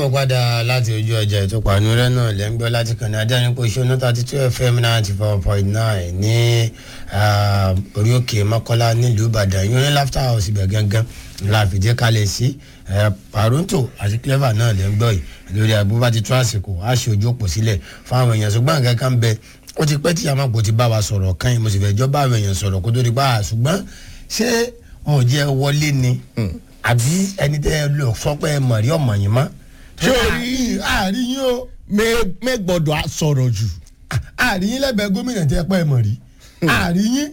mo padà láti ojú ọjà ìtúpàánú rẹ náà lẹ́ ń gbọ́ láti kàn ní adẹ́rìnpọ̀ ìṣúná thirty two fm ninety four point nine ní orí òkè mọ́kọ́lá nílùú ìbàdàn yóò ní laughter house ibẹ̀ gangan la fìdí kalẹ̀ sí paronto àti clever náà lẹ́ ń gbọ́ yìí lórí àgbóbá ti tún àsìkò á ṣe ojú òpó sílẹ̀ fáwọn èèyàn ṣùgbọ́n nǹkan kan bẹ ó ti pẹ́ tí àmàpò ti bá wa sọ̀rọ̀ kan yìí mo sì fẹ́ jọ́ bá àwọn èèyàn sọ̀rọ̀ kó tó di pa ṣùgbọ́n ṣé wọn ò jẹ́ wọlé ni àbí ẹni tẹ́ ẹ lọ sọ pé ẹ mọ̀ rí ọmọ yìí mọ́ sórí àárín yín o mẹ gbọ́dọ̀ sọ̀rọ̀ jù. àárín yín lẹ́gbẹ̀ẹ́ gómìnà tẹ́ pẹ́ mọ̀ rí àárín yín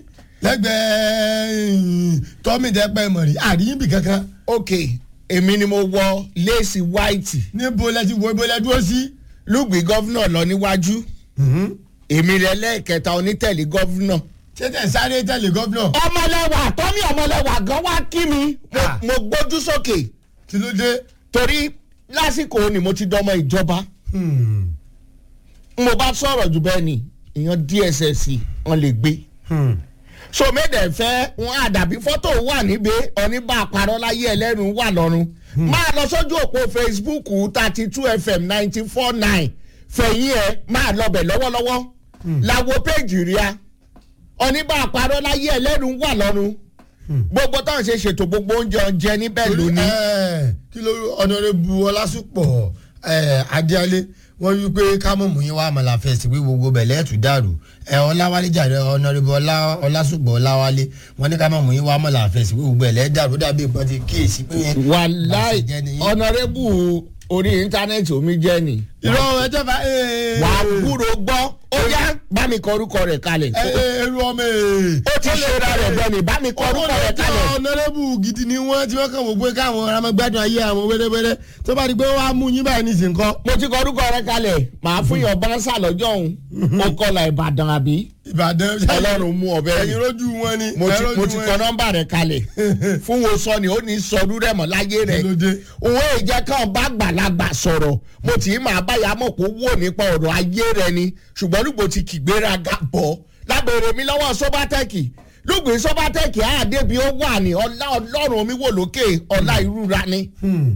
lẹ́gbẹ̀ẹ́ tọ́mì tẹ́ pẹ́ mọ̀ rí àárín yín bì kankan. ok èmi ni mo wọ léèsì white níbo lẹ ti wo ibo lẹ dúró sí. lùgbì gọ́fúnà lọ níwájú èmi rẹ lẹ́ẹ̀kẹta onítẹ̀lé gọ́fúnà. ṣé tẹ̀ sáré tẹ̀lé gómìnà. ọmọlẹ́wà tọ́mì ọmọlẹ́wà gan wá kí mi mo- Ah. mo gbójú sókè kí ló dé. torí lásìkò ni mo ti dọmọ ìjọba Hmm. mo bá sọ̀rọ̀ jù bẹ́ẹ̀ ni èèyàn dss wọn lè gbé Hmm. so méde fẹ́ wọn àdàbí fọ́tò wà níbẹ̀ oníbà àparọ́ láyé ẹlẹ́rùn wà lọ́rùn máa lọ sójú òpó facebook thirty two fm ninety four nine fẹ̀yìn ẹ̀ máa lọ bẹ̀ lọ́wọ́lọ́wọ́ làwo péjì ríà oníbà àparọ́ láyé ẹlẹ́rùn wà lọ́rùn gbogbo táwọn ṣe ṣètò gbogbo oúnjẹ oúnjẹ níbẹ̀ lónìí. Ẹ, kí ló ọ̀nàrẹ́bù ọlásùpọ̀ ẹ, adéalé wọ́n wí pé kámọ̀mù yín wá àmàlà fẹ̀sì wí gbogbo bẹ̀lẹ́ ẹ̀tù dàrú ẹ ọláwálé jàre ọ̀nàrẹ́bù ọlá- ọlásùpọ̀ ọláwálé wọ́n ní kámọ̀mù yín wá àmàlà fẹ̀sì wí gbogbo bẹ̀lẹ́ dàrú dàbí ìpọ́n ti kíyèsí pé yẹn. wàláì Bàṣẹ jẹ́ nìyí. ọ̀nàrẹ́bù orí íńtánẹ́ẹ̀tì omi jẹ́ ni. irọ́ ẹjọ́ bá ẹ wà á gbúrò gbọ́ ó yá bá mi kọ orúkọ rẹ̀ kalẹ̀. ẹ ẹrú ọmọ ẹ. ó ti ṣera rẹ̀ bẹ́ẹ̀ ni bá mi kọ orúkọ rẹ̀ kalẹ̀. ọ̀nàrẹ́bù gidi ni wọ́n tí wọ́n kàn wò pé káwọn ọ̀rọ̀mọgbádùn ayé àwọn wẹ́rẹ́wẹ́rẹ́ tó bá di pé wọ́n á mú yín báyìí nísìnyí kọ́. mo ti kọ orúkọ rẹ̀ kalẹ̀ màá fún yàn bánsà lọ́jọ́ òun ó kọlà ìbàdàn àbí ìbàdàn ọlọ́run mú ọbẹ̀ ẹ̀yin yìí rójú wọn ni. mo ti ẹ rójú mo ti wọn kọ ni. nọ́mbà rẹ̀ kalẹ̀ fún wo sọ ni ó ní sọdú rẹ̀ mọ́ láyé rẹ̀ Kí ló dé? òun èjẹ kan bá gbàlagbà sọ̀rọ̀ mo tì í máa báyà mọ̀ kó wò nípa ọ̀rọ̀ ayé rẹ̀ ni ṣùgbọ́n lùgbò ti kìgbéraga bọ̀ lábẹ́rẹ́ mi lọ́wọ́ sọ́bátẹ́kì lùgbì sọ́bátẹ́kì àdébí ó wà ní ọlá ọlọ́run mi wò lókè ọlá ìrúra ni Hmm.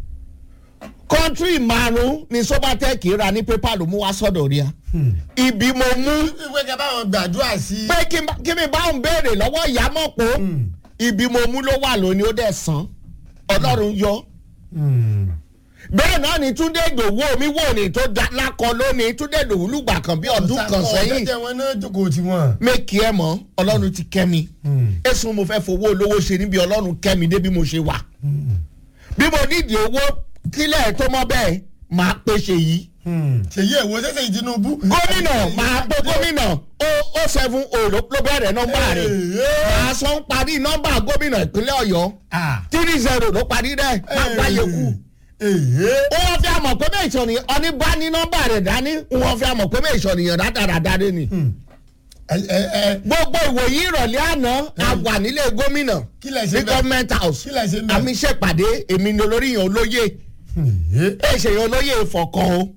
kọ́ńtírì márùn-ún ni sọ́bátẹ́kì ra ní pépà ló mú wá sọ́dọ̀ rí a ibi mo mú ìwé kẹ báwọn gbàdúrà sí. pé kí n bá- kí mi bá òun béèrè lọ́wọ́ ìyá mọ̀ pé ibi mo mú ló wà lónìí ó dẹ̀ sàn ọlọ́run yọ Hmm. bẹ́ẹ̀ náà ni túndé ìdòwú mi wò ní tó da lákọ lónìí túndé ìdòwú lùgbà kan bí ọdún kan sẹ́yìn ọ̀dẹ́jẹ̀ wọn náà jókòó tí wọn. mẹ́kì ẹ̀ mọ́ ọlọ́run ti kẹ́ mi èsùn mo fẹ́ fowó olówó ṣe níbi ọlọ́run kẹ́ mi dé bí mo ṣe wà bí mo nídìí owó kílẹ̀ tó mọ́ bẹ́ẹ̀ máa pèsè yìí ṣèyí ẹ̀wọ̀ ṣẹ̀ṣẹ̀ yìí tinubu. gómìnà máa pe gómìnà ó ó seven o ló ló bẹ̀rẹ̀ nọ́mbà rẹ̀ máa sọ ń parí nọ́mbà gómìnà ìpínlẹ̀ ọ̀yọ́ three zero ló parí rẹ̀ máa gbáyé kù wọ́n fi àmọ̀ pé bẹ́ẹ̀ ìṣọ̀nì ọ̀ní bá ní nọ́mbà rẹ̀ dání wọ́n fi àmọ̀ pé bẹ́ẹ̀ ìṣọ̀nì yàn dáradára dé ni. gbogbo ìwòyí ìrọ̀lẹ́ àná a wà nílé gómìnà Kí lẹ ṣe ní bẹ́ẹ̀? government house Kí lẹ ṣe bẹ́ẹ̀? àmì ṣèpàdé èmi ni olórí yàn olóyè èsè yàn olóyè ìfọ̀kàn o